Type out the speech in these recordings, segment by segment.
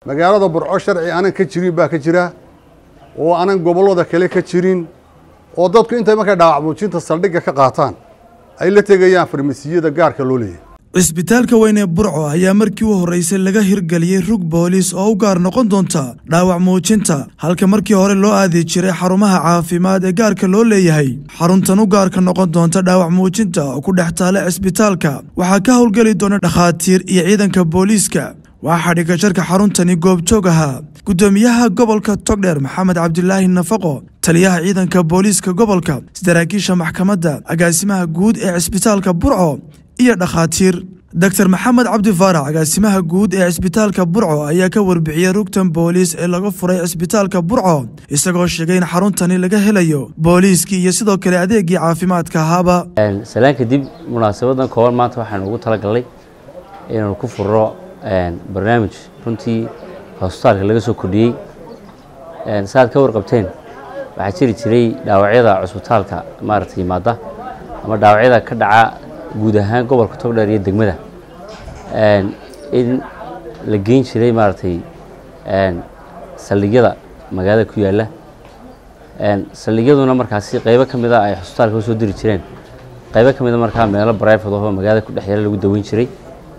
magaalada burco sharci aanan ka jirin baa ka jira oo aanan gobollada kale ka jirin oo dadku intay markay dhaawac muujinta saldhigga ka qaataan ay la tegayaan farmasiyada gaarka loo leeyahy cisbitaalka weyn ee burco ayaa markii u horreysay laga hirgeliyey rug booliis oo u gaar noqon doonta dhaawac muujinta halka markii hore loo aadi jiray xarumaha caafimaad ee gaarka loo leeyahay xaruntan u gaarka noqon doonta dhaawac muujinta oo ku dhex taala cisbitaalka waxaa ka howlgeli doona dhakhaatiir iyo ciidanka booliiska waxaa dhigasharka xaruntani goobjoog ahaa guddoomiyaha gobolka togdheer maxamed cabdilaahi nafaqo taliyaha ciidanka booliiska gobolka saraakiisha maxkamadda agaasimaha guud ee cisbitaalka burco iyo dhakhaatiir doctor maxamed cabdi faarax agaasimaha guud ee cisbitaalka burco ayaa ka warbixiyey rugtan booliis ee laga furay cisbitaalka burco isagoo sheegay in xaruntani laga helayo booliiskii iyo sidoo kale adeegii caafimaadka ahaaba salaan kadib munaasabadan kooban maanta waxaanu ugu talagalnay inaanu ku furro barnaamij runtii hosbitaalka laga soo kordhiyey saaad ka warqabteen waxaa jiri jiray dhaawacyada cusbitaalka maaragta yimaada ama dhaawacyada ka dhaca guud ahaan gobolka togdheer iyo degmada in la geyn jiray maaragtay saldhigyada magaalada ku yaalla saldhigyaduna markaasi qaybo ka mida ay xusbitaalka usoo diri jireen qaybo ka mida markaa meelo brifad oo magaalada ku dhex yaala lagu daweyn jiray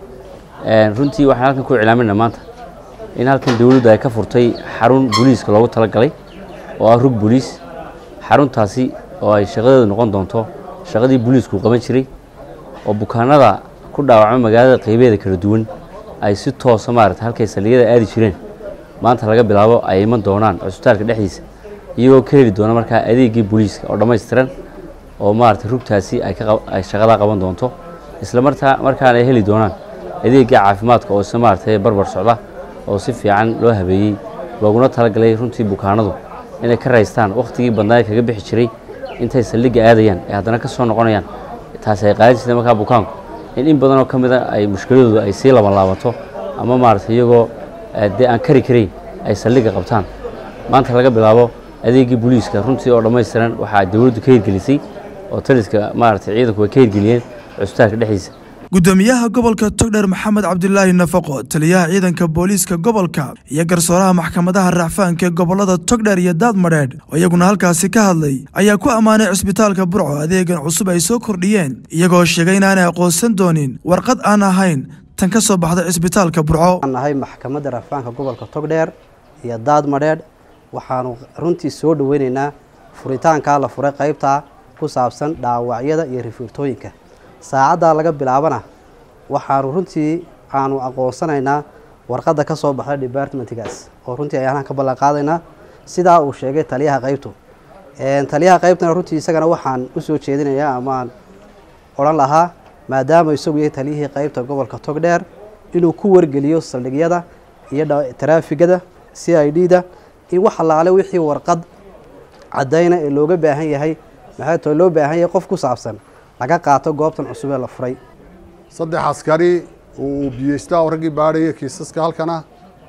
runtii waxaan halkan ku iclaaminaa maanta in halkan dowladdu ay ka furtay xarun booliiska loogu talagalay oo ah rug booliis xaruntaasi oo ay shaqadeedu noqon doonto shaqadii booliisku qaban jiray oo bukaanada ku dhaawacma magaalada qaybeeda kala duwan ay si toosa maarata halkay saldhigyada aadi jireen maanta laga bilaabo ay iman doonaan cusbitaalka dhexdiisa iyagoo ka heli doona markaa adeegii booliiska oo dhammaystiran oo maarata rugtaasi ay shaqadaa qaban doonto isla martaa markaana ay heli doonaan adeegii caafimaadka oo isla maarata barbar socda oo si fiican loo habeeyey looguna talagalay runtii bukaanadu inay ka raystaan wakhtigii badnaa kaga bixi jiray intay saldhigga aadayaan ee haddana ka soo noqonayaan taasi ay qaadan jirtay markaa bukaanku in in badanoo ka mida ay mushkiladoodu ay sii laban laabato ama maarata iyagoo dee aan kari karayn ay saldhigga qabtaan maanta laga bilaabo adeegii booliiska runtii oo dhammaystiran waxaa dowladdu ka hirgelisay oo taliska maarata ciidanku ay ka hirgeliyeen cusbitaalka dhexdiisa guddoomiyaha gobolka togdheer maxamed cabdilaahi nafaqo taliyaha ciidanka booliiska gobolka iyo garsooraha maxkamadaha racfaanka ee gobolada togdheer iyo daadmadheedh oo iyaguna halkaasi ka hadlay ayaa ku ammaanay cisbitaalka burco adeegan cusub ay soo kordhiyeen iyagoo sheegay inaanay aqoonsan doonin warqad aan ahayn tan ka soo baxda cisbitaalka burco waxaan nahay maxkamadda racfaanka gobolka togdheer iyo daadmadheedh waxaanu runtii soo dhoweynaynaa furitaankaa la furay qaybta ku saabsan dhaawacyada iyo rifiirtooyinka saacaddaa laga bilaabana waxaanu runtii aanu aqoonsanaynaa warqadda ka soo baxda departmentgaas oo runtii ayaanaan ka ballan qaadaynaa sidaa uu sheegay taliyaha qaybtu taliyaha qaybtana runtii isagana waxaan usoo jeedinayaa amaan odhan lahaa maadaama isagu yahay taliyihii qaybta gobolka togdheer inuu ku wargeliyo saldhigyada iyo taraafigada c i d da in wax allaale wixii warqad caddayna ee looga baahan yahay maxay too loo baahan yahay qof ku saabsan laga qaato goobtan cusub ee la furay saddex askari uu biyeystaa oo raggii baadhaya kiisaska halkana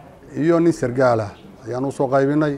iyo nin sargaalah ayaan u soo qaybinay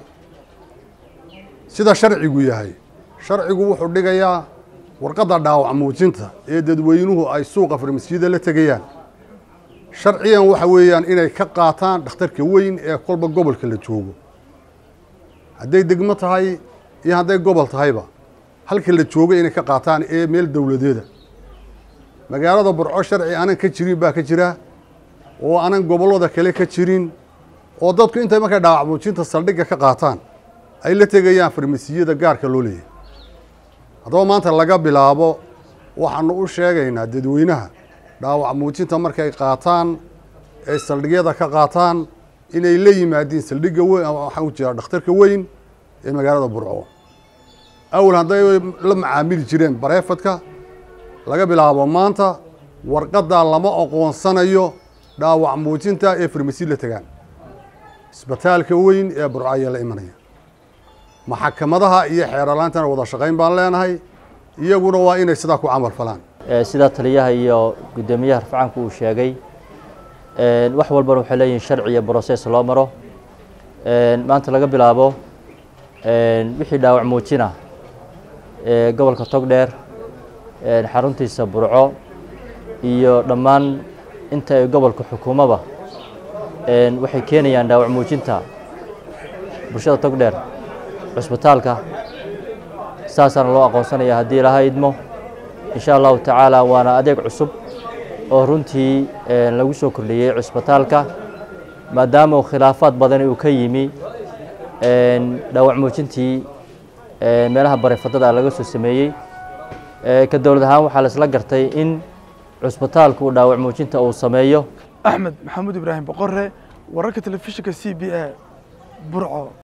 sida sharcigu yahay sharcigu wuxuu dhigayaa warqadda dhaawac muujinta ee dadweynuhu ay suuqa farmasiyada la tegayaan sharciyan waxa weeyaan inay ka qaataan dhakhtarka weyn ee kolba gobolka la joogo hadday degmo tahay iyo hadday gobol tahayba halka la joogo inay ka qaataan ee meel dowladeeda magaalada burco sharci aanan ka jirin baa ka jira oo aanan gobollada kale ka jirin oo dadku intay markay dhaawac muujinta saldhigga ka qaataan ay la tegayaan farmasiyada gaarka loo leeyahy haddaba maanta laga bilaabo waxaanu u sheegaynaa dadweynaha dhaawac muujinta markay qaataan ay saldhigyada ka qaataan inay la yimaadiin saldhigga weyn waxaan u jeedaa dhakhtarka weyn ee magaalada burco awal hadday la macaamili jireen bareefadka laga bilaabo maanta warqaddaa lama aqoonsanayo dhaawac muujinta ee farmasi la tegaan isbitaalka weyn ee burco ayaa la imanaya maxkamadaha iyo xeeralaantana wada shaqayn baan leenahay iyaguna waa inay sidaa ku camal falaan sidaa taliyaha iyo guddoomiyaha rafcaanku uu sheegay wax walbana waxay leeyihin sharci iyo broses loo maro maanta laga bilaabo wixii dhaawac muujina ee gobolka togdheer xaruntiisa burco iyo dhammaan inta ay gobolka xukuumaba waxay keenayaan dhaawac muujinta bulshada togdheer cusbitaalka saasaana loo aqoonsanaya haddii ilaha idmo insha allahu tacaala waana adeeg cusub oo runtii lagu soo kordhiyey cusbitaalka maadaama uu khilaafaad badani uu ka yimi dhaawac muujintii meelaha barefadada laga soo sameeyey ka dowlad ahaan waxaa laisla gartay in cusbitaalku uu dhaawac muujinta uu sameeyo axmed maxamuud ibraahim boqore wararka telefishinka c b a burco